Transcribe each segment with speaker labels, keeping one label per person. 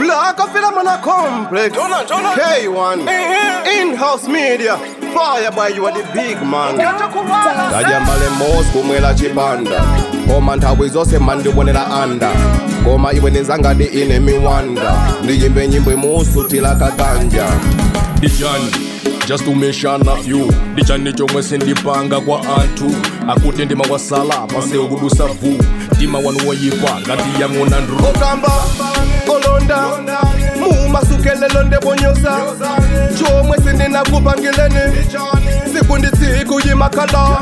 Speaker 1: Black of Philomena Complex. K1. In-house media. Fire by you are the big man. Tajambale mos kumwela chipanda Koma nthawi zonse mandibonera anda Koma iwe nizanga di ine miwanda Ndiyimbe nyimbo imusutila kaganja
Speaker 2: dijani just to mention a few dijani chomwe sindipanga kwa anthu akuti ndima wasala pasewu kudusa vu mtima wanu woyipa ngati yang'ona ndru
Speaker 1: Okamba, olonda Mumasukelelo ndebonyoza Chomwe sindinakupangileni Siku ndi tsiku yimakhala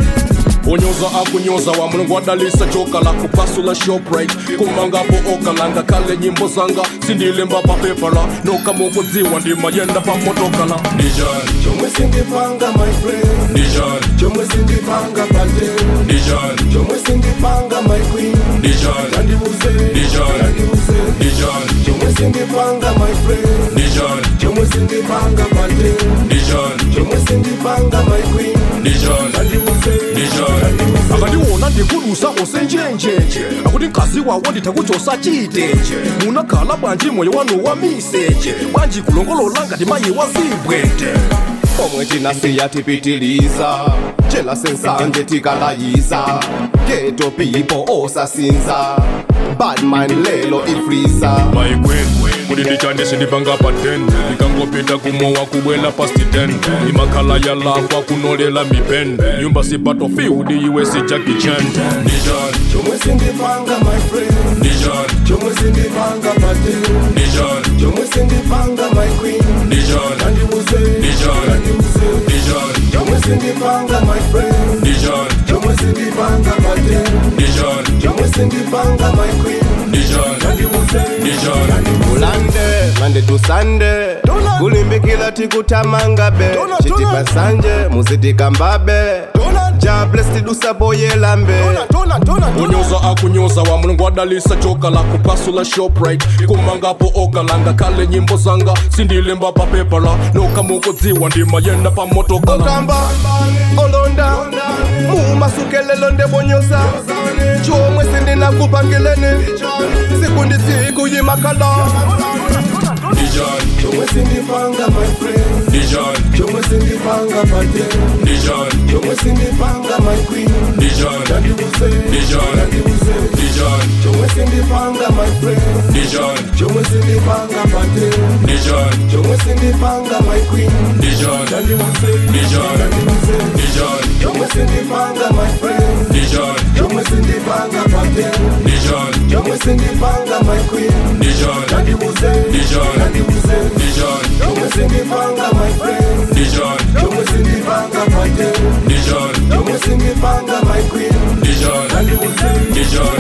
Speaker 2: onyoza akunyoza wa mulungu wadalisa joka la kupasula shoprite kumangapo okalanga kale nyimbo zanga sindilemba papepala nokamukudziwa ndimayenda pamotokala dijani
Speaker 1: Chomwe sindipanga my friend
Speaker 2: dijani
Speaker 1: Chomwe sindipanga pate
Speaker 2: dijani
Speaker 1: Chomwe sindipanga my queen
Speaker 2: dijani
Speaker 1: Nandibuze,
Speaker 2: Dijani.
Speaker 1: nandibuze
Speaker 2: dijani
Speaker 1: Chomwe sindipanga my friend
Speaker 2: dijani
Speaker 1: Chomwe sindipanga pate
Speaker 2: dijani
Speaker 1: Chomwe sindipanga my queen
Speaker 2: dijani
Speaker 1: Nandibuze,
Speaker 2: dijani akandiwona ndikulusa osenjenjenje akuti mkazi wawo nditakuchosa chitenje munakhala bwanji moyo wanu wa miseche bwanji kulongolola ngati mayi wa zibwete
Speaker 1: omwe tinasiya tipitiliza chela sensanje tikalayiza geto pipo osasinza badman lelo ifriza
Speaker 2: maikwen kuti ndichandise ndipanga pa 10 ndikangopita kumowa kubwela pasti 10 imakhala yalakwa kunolela mipen nyumba si battlefield iwe si Jackie Chan dijani
Speaker 1: chomwe sindipanga my friend
Speaker 2: dijani
Speaker 1: chomwe sindipanga pate
Speaker 2: dijani
Speaker 1: chomwe sindipanga my queen
Speaker 2: dijani
Speaker 1: nandibuze
Speaker 2: Dijani.
Speaker 1: nandibuze
Speaker 2: dijani
Speaker 1: chomwe sindipanga my friend
Speaker 2: dijani
Speaker 1: chomwe sindipanga pate
Speaker 2: dijani
Speaker 1: chomwe sindipanga my queen
Speaker 2: dijani
Speaker 1: nandibuze
Speaker 2: dijani
Speaker 1: mulande mande tusande kulimbikila tikutamangabe chitipa sanje muzitikambabe jables tidusaboyelambe
Speaker 2: onyoza akunyoza wa mulungu wadalisa joka la kupasula shoprite kumangapo okalanga kale nyimbo zanga sindilemba papepala nokamukudziwa ndimayenda pamotokala
Speaker 1: okamba olonda mumasukelelo ndebonyoza chomwe sindinakupangileni siku ndi siku yimakhala
Speaker 2: dijani
Speaker 1: chomwe sindipanga my friend
Speaker 2: dijani
Speaker 1: chomwe sindipanga pate
Speaker 2: dijani
Speaker 1: chomwe sindipanga my queen
Speaker 2: dijani
Speaker 1: nandibuze
Speaker 2: Dijani.
Speaker 1: nandibuze
Speaker 2: dijani
Speaker 1: chomwe sindipanga my friend
Speaker 2: dijani
Speaker 1: chomwe sindipanga pate
Speaker 2: dijani
Speaker 1: chomwe sindipanga my queen
Speaker 2: dijani
Speaker 1: nandibuze
Speaker 2: Dijani.
Speaker 1: nandibuze
Speaker 2: dijani
Speaker 1: chomwe sindipanga my friend
Speaker 2: dijani
Speaker 1: chomwe sindipanga pate
Speaker 2: dijani
Speaker 1: chomwe sindipanga my queen
Speaker 2: dijani
Speaker 1: nandibuze
Speaker 2: Dijani.
Speaker 1: nandibuze
Speaker 2: dijani
Speaker 1: chomwe sindipanga my friend
Speaker 2: dijani
Speaker 1: chomwe sindipanga pate
Speaker 2: dijani
Speaker 1: chomwe sindipanga my queen
Speaker 2: dijani
Speaker 1: nandibuze
Speaker 2: dijani